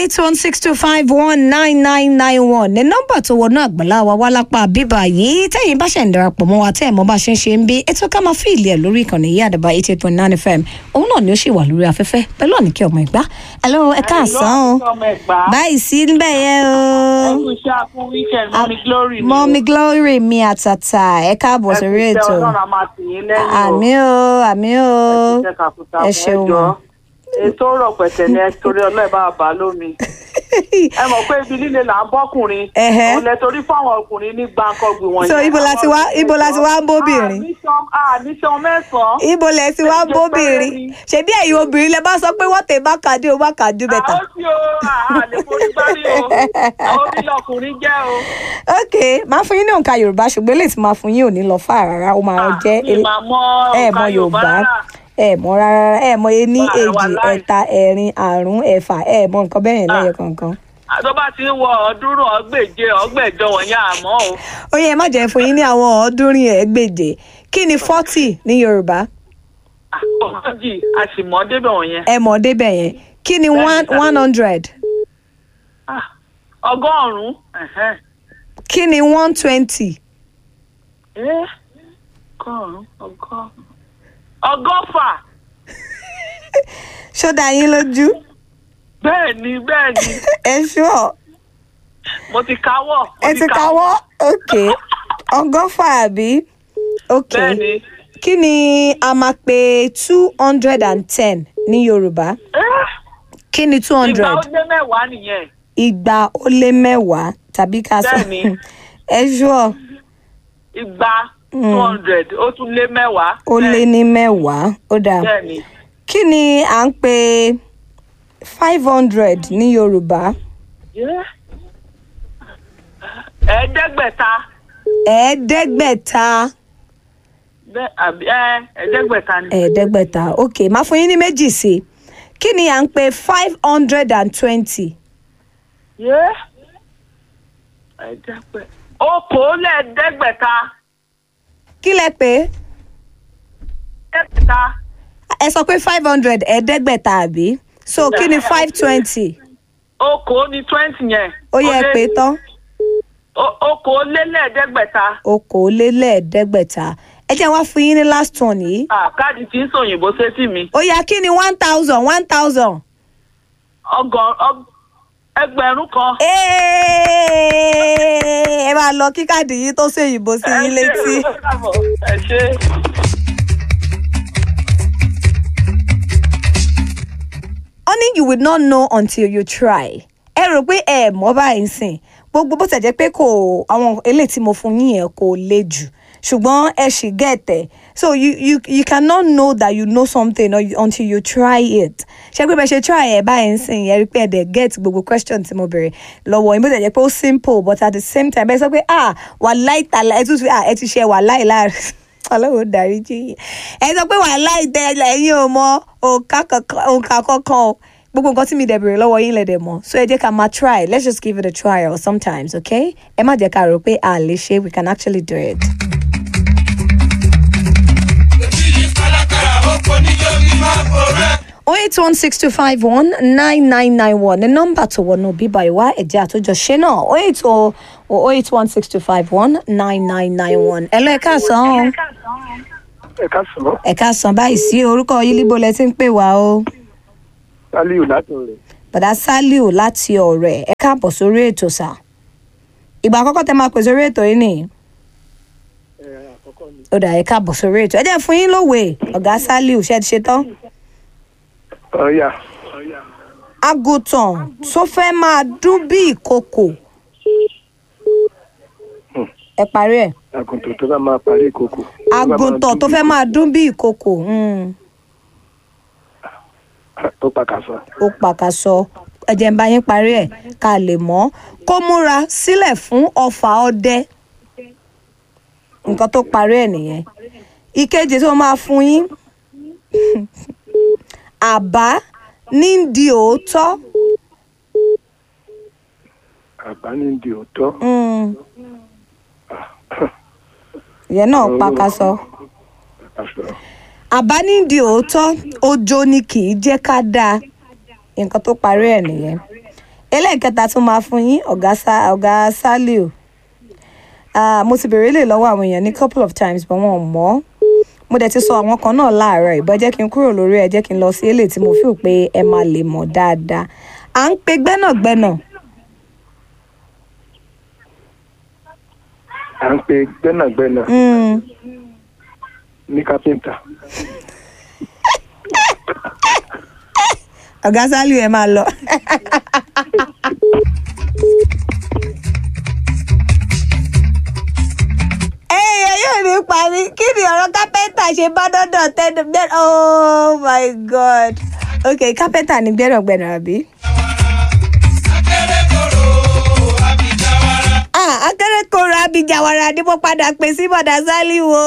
eight one six two five one nine nine nine one ní nọ́mbà tó wọnú àgbàlá wa wá lápá bíbá yìí tẹ́yìn bá ṣe ń darapọ̀ mọ́ wa tẹ́ ẹ̀ mọ́ bá ṣe ń ṣe ń bí ètò ká máa fi ìlẹ̀ ẹ̀ lórí ìkànnì yìí àdàbà eighty eight point nine fm òun náà ni ó ṣì wà lórí afẹ́fẹ́ pẹ̀lú ọ̀nìkẹ́ ọmọ ìgbà hello ẹ káàsán o báyìí sí níbẹ̀ yẹn o ẹkú iṣẹ́ akún weekend mọ́mí glory ni mọ́mí glory mi àtàtà ẹ káàbọ̀ sórí ẹkú ètò iṣẹ́ ọlọ́run a máa tì yín lẹ́yìn o àmì o àmì o ẹkú iṣẹ́ kàkúta ẹ fún ṣeun ẹjọ́ ètò ọ̀rọ̀ pẹ̀tẹ̀ ni ẹ torí ọlọ́ọ̀ bá bá lómi ẹ mọ̀ pé ibi líle là ń bọ́kùnrin Ẹhẹ́. òun lẹ torí fáwọn ọkùnrin ní gbàǹkọ̀gbìn wọ̀nyí. so ibo la ti wá ibo la ti wá ń bóbìnrin àníṣan mẹ́sàn-án. ibo lẹ ti wá ń bóbìnrin ṣebí ẹ̀yin obìnrin lẹ bá sọ pé wọ́n tẹ̀ bá kàdé o bá kàdé bẹ̀tà. àwọn tí o àlè forí gbárí o àwọn orí ọkùnrin jẹ́ o. ok máa fún yín ní òǹkà yorùbá ṣùgbọ́n eléyìí tí máa fún yín ò ní lọ fà rárá ó máa jẹ́ mi máa mọ ẹ òǹkà mọ yorùbá rárá. ẹ mọ rárá ẹ mọ ení Wà- èjì wàláì. ẹ̀ta ẹ̀rin àrún ẹ̀fà ẹ mọ nǹkan bẹ́ẹ̀ yẹn lẹ́yọ kankan. tó bá ti ń wọ ọ̀ọ́dúnrún ọgbẹ̀je ọgbẹ̀jọ wọ̀nyí àmọ́ o. ó yẹ má jẹ́ fún yín ní àwọn ọ̀ọ́dúnrín ẹ̀ẹ́gbèje kí ni forty ní yorùbá ọgọ́jì a sì mọ́ débẹ̀ wọ̀nyẹn. ẹ mọ̀ débẹ̀ yẹn kí ni Bẹ́ẹ̀ni, one tàbí- one hundred Ah, ọgọ́rùn-ún. ẹ̀hẹ́n. kí ni one twenty Eh, ọgọ́rùn-ún ọgọ́rùn-ún. ọgọ́fà ṣó dá yín lójú bẹ́ẹ̀ ni bẹ́ẹ̀ ni ẹ ṣúọ̀. mo ti káwọ́. mo ẹ ti káwọ́ ok ọgọ́fà àbí ok bẹ́ẹ̀ ni. kí ni a máa pe two hundred and ten ní yorùbá Eh, kí ni two ìgbà hundred ó dé mẹ́wàá nìyẹn. igba ó lé mẹ́wàá tàbí ká sọ Bẹ́ẹ̀ni. ẹ ṣúọ igba two hundred ó tún lé mẹ́wàá. ó lé ní mẹ́wàá ó dáa bẹ́ẹ̀ ni. kí ni à ń pe five hundred ní yorùbá Yeah. ẹ̀ẹ́dẹ́gbẹ̀ta ẹ̀ẹ́dẹ́gbẹ̀ta bẹ́ẹ̀ àbí ẹ ẹ̀ẹ́dẹ́gbẹ̀ta ni. ẹ̀ẹ́dẹ́gbẹ̀ta ok máa fún yín ní méjì sí i kí ni à ń pe five hundred and twenty. Yeah. ẹ̀ẹ́dẹ́gbẹ̀ okòólẹ́ẹ̀ẹ́dẹ́gbẹ̀ta kí lẹ pé ẹ̀ẹ́dẹ́gbẹ̀ta ẹ sọ pé five hundred ẹ̀ẹ́dẹ́gbẹ̀ta àbí so kí ni five twenty okòó ni twenty yẹn. ó yẹ Ó lé- pé tán o- okòólélẹ́ẹ̀ẹ́dẹ́gbẹ̀ta okòólélẹ́ẹ̀ẹ́dẹ́gbẹ̀ta ẹ jẹ́ wá fún yín ní last one yìí Ah, káàdì tí ń sòyìnbó sétí mi ó yá kí ni one thousand one thousand. ọgọ́n ọg- ẹgbẹ̀rún kan. ẹ máa lọ kí káàdì yìí tó ṣèyìnbó sí yín létí. ẹ ṣe. only you will not know until you try. ẹ rò pé ẹ mọ̀ báyìí sìn gbogbo bó ṣe jẹ́ pé kò àwọn eléyìí tí mo fún yín yẹn kò le jù ṣùgbọ́n ẹ ṣì gẹ̀tẹ̀ so you you you cannot know that you know something or you, until you try it ṣé pé bẹ́ẹ̀ ṣe try ẹ̀ báyìí sìn yẹn rí pé ẹ̀ dẹ̀ get gbogbo question tí mo bèrè lọ́wọ́ yín bó ṣe jẹ́ pé ó simple but at the same time ẹ sọ pé ah wàláì tàlà ẹ tún fi ah ẹ ti ṣe wàláì láàrin ọlọ́run dárí jí yín ẹ sọ pé wàláì tẹ ẹ̀yin ò mọ òǹkà kankan òǹkà kankan o gbogbo nǹkan tí mi dẹ̀ bèrè lọ́wọ́ yín lẹ́dẹ̀ mọ́ so ẹ jẹ́ ká máa try let's just give it a trial sometimes okay ẹ má jẹ́ ká rò pé a lè ṣe we can actually do it. oh eight one six two five one nine nine nine one ní nọ́mbà tó wọnú bíbá ìwá ẹ̀jẹ̀ àtúnjọṣe náà oh eight oh oh eight one six two five one nine nine nine one ẹ lọ ẹ káàsán ẹ ká sọ ẹ káàsán báyìí sí orúkọ yìí líbo lẹ ti ń pè wá o sálíù látọ̀ rẹ̀ bàdá saliu láti ọ̀rẹ́ ẹ káàbọ̀ sórí ètò sà ìgbà àkọ́kọ́ tẹ máa pè sórí ètò yìí nìyí ẹ àkọ́kọ́ ni ó dà ẹ káàbọ̀ sórí ètò ẹ jẹ́ fún yín lówe ọ̀gá saliu ṣe ti ṣe tán. ọ̀yà àgùntàn tó fẹ́ máa dún bí ìkòkò ẹ parí ẹ̀ àgùntàn tó bá máa parí ìkòkò. àgùntàn tó fẹ́ máa dún bí ìkòkò mm, tó pàkàṣọ. ó pàkàṣọ ẹ jẹ́ n bá yín parí ẹ̀ ká lè mọ̀ kó múra sílẹ̀ fún ọfà ọdẹ nǹkan tó parí ẹ̀ nìyẹn ìkejì tó máa fún yín àbá ní di òótọ́ àbá ní di òótọ́. mm, ìyẹn náà pàkàṣọ. pàkàṣọ. àbá nídìí òótọ́ ọjọ́ ni kì í jẹ́ ká dáa nǹkan tó parí ẹ̀ nìyẹn ẹlẹ́ẹ̀kẹta tún máa fún yín ọ̀gá Sa- ọ̀gá Saliu Ah, mo ti béèrè lè lọ́wọ́ àwọn èèyàn ní couple of times but wọn ò mọ̀ mo dẹ̀ ti sọ àwọn kan náà láàárọ̀ ìbọn jẹ́ kí n kúrò lórí ẹ̀ jẹ́ kí n lọ sí eléyìí tí mo feel pé ẹ máa lè mọ̀ dáadáa à ń pe gbẹ́nàgbẹ́nà à ń pe gbẹ́nàgbẹ́nà Mm, ní kápẹ́ńtà ọ̀gá Saliu ẹ máa lọ. èèyàn yóò ní parí kí ni ọ̀rọ̀ kápẹ́ńtà ṣe bá dọ́dọ̀ tẹ́lẹ̀ bẹ́ẹ̀ oh my god ok kápẹ́ńtà ni gbẹ́nàgbẹ́nà àbí. Ah, akérèkọ́rọ̀ abijawara ni mo padà pè sí bọ̀dà Saliu o.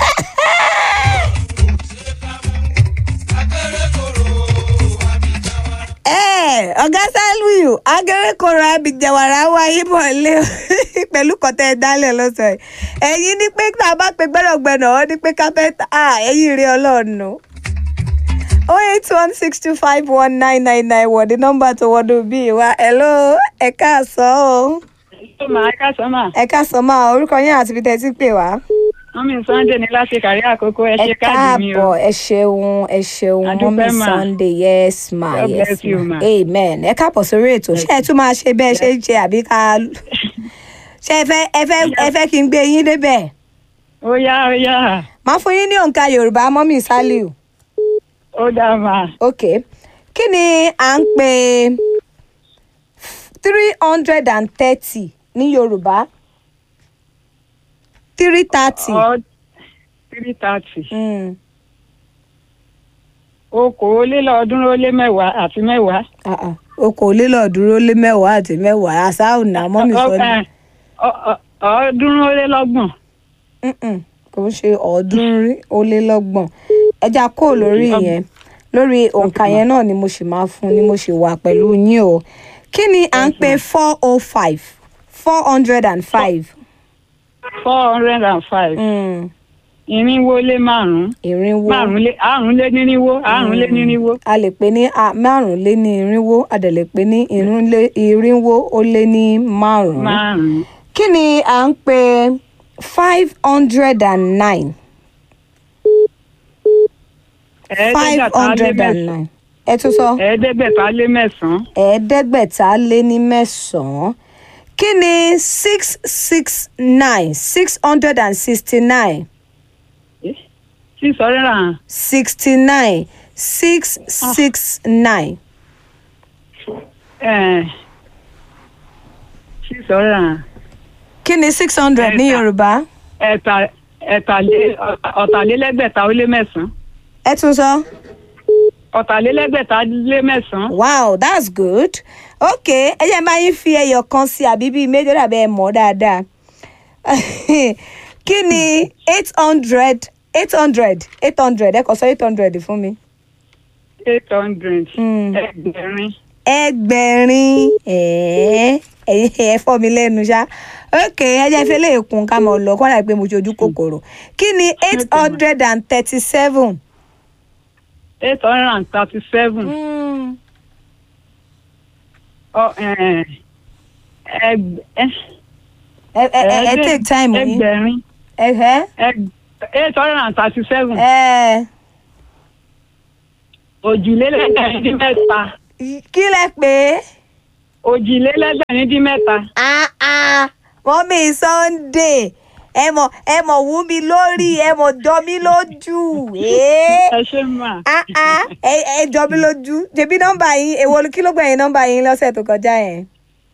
ẹ ọ̀gá Saliu akérèkọ́rọ̀ abijawara wáyé bọ̀ lé o pẹ̀lú kọ́tẹ́ dálẹ̀ lọ́sọ̀ yìí ẹ̀yin ní pé tá a bá pe gbẹ́rọ̀gbẹ́nà ọ́ ní pé kápẹ́ntà ah, ẹ̀yin rí ọlọ́run o oh eight one six two five one nine nine nine wọ̀ ní nọ́mbà tó wọ́dọ̀ bí wa hello ẹ káàsán o ó máa ká sọ́mà ẹ káàsán máa orúkọ yín àti ibi tẹ́ ẹ ti pè wá. wọ́n mi sunday ní láti kárí àkókò ẹ ẹ ṣe káàdì mi o káàbọ̀ ẹ ṣeun ẹ ṣeun Adúpẹ́ mọ́mí mà. sunday yes ma God yes bless you, ma ma. amen ẹ káàbọ̀ sórí ètò ṣé ẹ tún máa ṣe bẹ́ẹ̀ ṣe ń ṣe àbí ká ṣé ẹ fẹ́ ẹ fẹ́ ẹ fẹ́ kí n gbé yín débẹ̀ ó yá ó yá máa fún yín ní òǹkà yorùbá mọ́mí Saliu ó dá máa ok kí ni à ń pè three hundred and thirty ní yorùbá three thirty ọ three thirty okòólélọ́ọ̀ọ́dúnrún ó lé mẹ́wàá àti mẹ́wàá. okòólélọ́ọ̀ọ́dúnrún lé mẹ́wàá àti mẹ́wàá àṣà ọ̀nà mọ́mí Sunday. Ọ- ọ- ọ̀ọ́dúnrún ó lé lọ́gbọ̀n Mm-mm, kò ń ṣe ọ̀ọ́dúnrún ó lé lọ́gbọ̀n ẹja kó lórí yẹn lórí òǹkà yẹn náà ni mo sì máa fún ni mo sì wà pẹ̀lú yín o kí ni à ń pè four oh five four hundred and five four hundred and five irinwó lé márùn-ún ìrínwó márùn-ún lé àrùn lé nírinwó àrùn lé nírinwó a lè pè ní a- márùn lé ní irínwó a dẹ̀ lè pè ní irínlé- irínwó ó lé ní márùn márùn-ún kí ni à ń pè five hundred and nine five ẹ̀ẹ́dẹ́gbẹ̀ta lé hundred and mẹ́sàn-án nine ẹ tún sọ. ẹ̀ẹ́dẹ́gbẹ̀ta lé mẹ́sàn-án ẹ̀ẹ́dẹ́gbẹ̀ta lé ní mẹ́sàn-án kí ni six six nine six hundred and sixty nine six hundred and sixty nine six six nine eh, six hundred and kí ni six hundred ní Ẹ̀ta. yorùbá ẹ̀ta ẹ̀tàlé ọ̀tàlélẹ́gbẹ̀ta ó lé mẹ́sàn-án ẹ tún sọ ọ̀tàlélẹ́gbẹ̀ta lé mẹ́sàn-án wow that's good ok ẹ jẹ́ máa yín fi ẹyọ kan sí àbí bíi méjì dàbí ẹ mọ̀ dáadáa kí ni eight hundred eight hundred eight hundred ẹ kọ sọ eight hundred fún mi. eight hundred Mm. ẹgbẹ̀rin ẹgbẹ̀rin ẹ̀ẹ́ ẹ̀yin ẹ̀ fọ́ mi lẹ́nu ṣá ok ẹ jẹ́ fẹ́ lè kún ká mọ̀ lọ kọ́ra pé mo ṣojú kòkòrò kí ni eight hundred and thirty seven. eight hundred and thirty seven ẹ ẹ ẹ ẹ take time yín ẹgbẹ̀rin ẹ ẹ ẹg- eight hundred and thirty seven ẹ òjìlélẹ́gbẹ̀rin dín mẹ́ta kí lẹ pé òjìlélẹ́gbẹ̀rin dín mẹ́ta ah ah mọ́mí Sunday ẹ mọ̀ ẹ mọ̀ wú mi lórí ẹ mọ̀ jọ mí lójú ẹ́ẹ́. ẹ ṣe mà ah ah ẹ ẹ jọ mí lójú ṣebí nọ́mbà yín èwo kí ló gbẹ̀yìn nọ́mbà yín lọ́sẹ̀ tó kọjá yẹn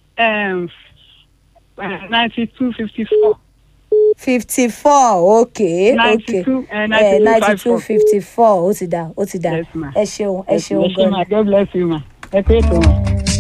ninety two fifty four fifty four okay okay 92, eh, ninety two 92, fifty four ó ti dà ó ti dà Yes, ma. ẹ ṣeun ẹ ẹ ṣeun ṣe gan mà God bless you mà ẹ pé ètò mà.